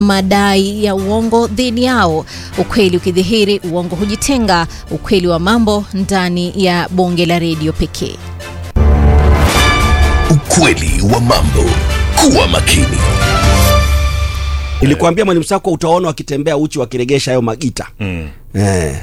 madai ya uongo dhidi yao. Ukweli ukidhihiri, uongo hujitenga. Ukweli wa mambo ndani ya bonge la redio pekee. Ukweli wa mambo. Kuwa makini. Nilikwambia mwalimu Sako utaona wakitembea uchi wakiregesha hayo magita Mm. eh.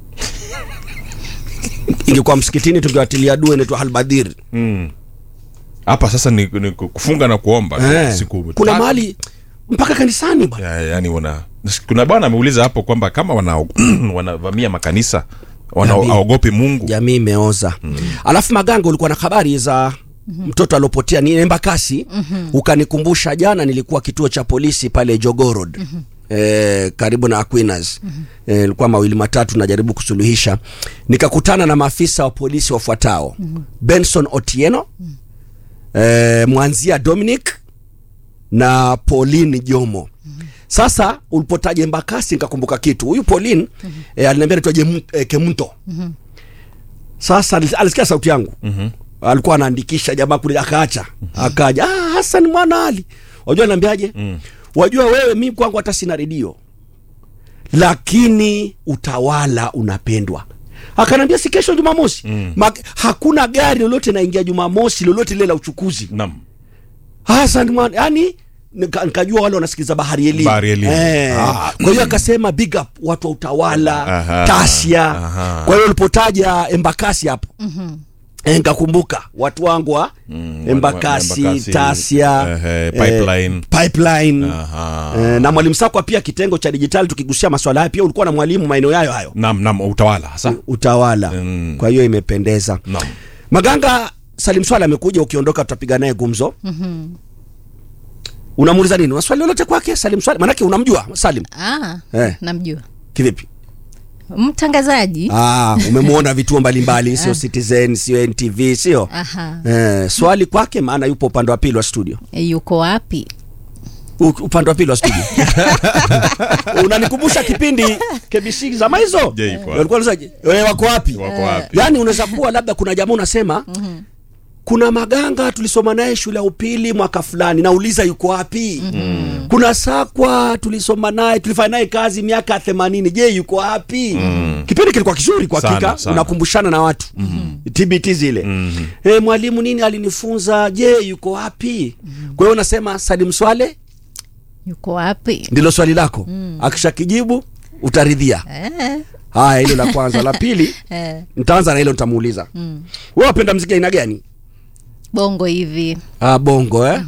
Ingekuwa msikitini tungewatilia dua inaitwa halbadhir Mm. Hapa sasa ni, ni kufunga na kuomba eh. siku Kuna tatu. mahali mpaka kanisani bwana. ya, yani wana kuna bwana ameuliza hapo kwamba kama wana wanavamia makanisa Jamii. wanaogopi Mungu Jamii imeoza alafu Maganga, ulikuwa na habari za mtoto aliopotea ni Embakasi ukanikumbusha jana, nilikuwa kituo cha polisi pale Jogoo Road eh, karibu na Aquinas eh, ilikuwa mawili matatu najaribu kusuluhisha, nikakutana na maafisa wa polisi wafuatao Benson Otieno eh, Mwanzia Dominic na Pauline Jomo. Sasa ulipotaja Embakasi nikakumbuka kitu. Huyu Pauline eh, aliniambia anaitwa Jem- eh, Kemunto. Sasa alis- alisikia sauti yangu alikuwa anaandikisha jamaa kule, akaacha akaja, ah, Hassan mwana Ali, wajua naambiaje? Wajua wewe, mi kwangu hata sina redio, lakini utawala unapendwa. Akaniambia si kesho Jumamosi Mag- hakuna gari lolote naingia Jumamosi lolote lile la uchukuzi Naam. Hassan mwana yani nika- nikajua wale wanasikiza bahari elimu Bahari Elimu. eh. Ah. Kwa hiyo akasema big up watu wa utawala Aha. Tasia. Aha. Kwa hiyo ulipotaja Embakasi hapo eh, nikakumbuka watu wangu wa Embakasi, Embakasi, Tasia, ehe, Pipeline. Pipeline. Aha. Eh, na mwalimu Sakwa pia kitengo cha dijitali, tukigusia maswala haya pia ulikuwa na mwalimu maeneo yayo hayo Naam, naam, utawala hasa. utawala Mm. kwa hiyo imependeza Naam. Maganga Salim Swala amekuja, ukiondoka tutapiga naye gumzo. Unamuuliza nini? Una swali lolote kwake Salim Swala? Maanake unamjua Salim Ah, Eh. namjua kivipi? mtangazaji. Ah, umemwona vituo mbalimbali, sio Citizen, sio NTV, sio Aha. eh, swali kwake, maana yupo upande wa pili wa studio, Yuko wapi? U- upande wa pili wa studio. Unanikumbusha kipindi KBC zama hizo, Je, yuko wapi? walikuwa wanasema wewe wako wapi? Wako wapi? Yaani unaweza kuwa labda kuna jamaa unasema kuna Maganga tulisoma naye shule ya upili mwaka fulani, nauliza yuko wapi? Kuna Sakwa tulisoma naye tulifanya naye kazi miaka themanini, je yuko wapi? Kipindi kilikuwa kizuri kwa Sana, hakika, sana. unakumbushana na watu TBT zile eh, mwalimu nini alinifunza, je yuko wapi? Kwa hiyo unasema Salim Swale Yuko wapi? ndilo swali lako, akishakijibu utaridhia. Eh, Haya, hilo la kwanza. La pili eh, nitaanza na hilo, nitamuuliza wewe wapenda mziki aina gani? bongo hivi Ah, bongo eh?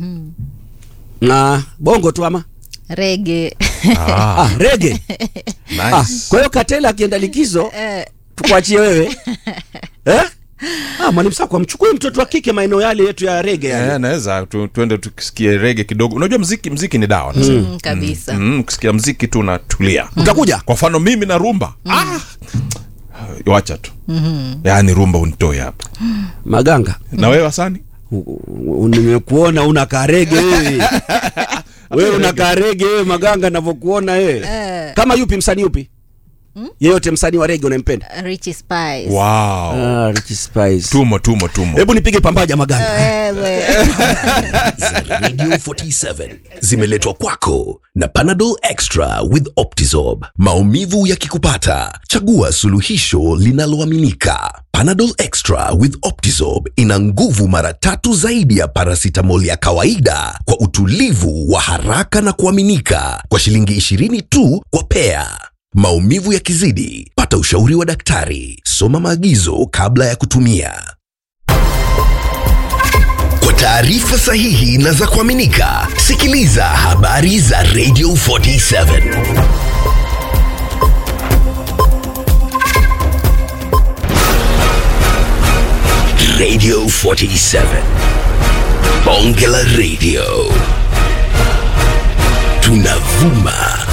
na bongo tu ama rege Ah, ah, rege ah, nice. kwa hiyo Katela akienda likizo Eh, tukuachie wewe eh? ah, mwalimu Sakwa mchukue mtoto wa kike maeneo yale yetu ya rege yale. Eh, naweza tu, tuende tukisikie rege kidogo. Unajua mziki mziki ni dawa nasema. mm, kabisa Mm, ukisikia mziki tu unatulia. Utakuja Kwa mfano mimi na rumba. Ah. Wacha tu. Yaani rumba unitoe hapa. Maganga, Na wewe Hasani? u- u- nimekuona una karege wewe wewe una karege wewe Maganga, navyokuona wewe Eh. kama yupi msanii yupi yeyote msanii wa rege unempenda? Richie Spice Wow. Ah, Richie Spice. Tumo tumo tumo. Hebu nipige pambaja Maganga. Wewe. za Radio 47 zimeletwa kwako na Panadol Extra with Optizorb. Maumivu yakikupata, chagua suluhisho linaloaminika. Panadol Extra with Optizorb ina nguvu mara tatu zaidi ya paracetamol ya kawaida kwa utulivu wa haraka na kuaminika kwa shilingi 20 tu kwa pea. Maumivu yakizidi, pata ushauri wa daktari. Soma maagizo kabla ya kutumia. Kwa taarifa sahihi na za kuaminika, sikiliza habari za Radio 47. Radio 47. Bonge la Radio. Tunavuma